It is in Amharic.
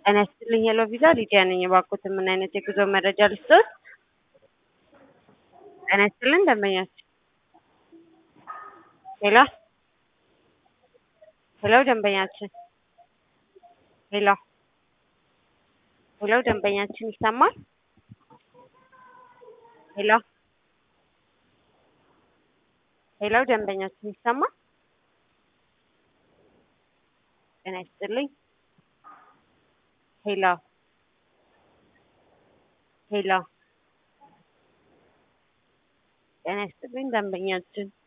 ጤና ይስጥልኝ ሄሎ ቪዛ ሊዲያ ነኝ። እባክዎትን ምን አይነት የጉዞ መረጃ ልስጥዎት? ጤና ይስጥልኝ ደንበኛችን ሄሎ ሄሎ ደንበኛችን ሄሎ ሄሎ ደንበኛችን ይሰማል? ሄሎ ሄሎ ደንበኛችን ይሰማል? ጤና ይስጥልኝ ሄሎ ሄሎ ጤና ይስጥልኝ ደንበኛችን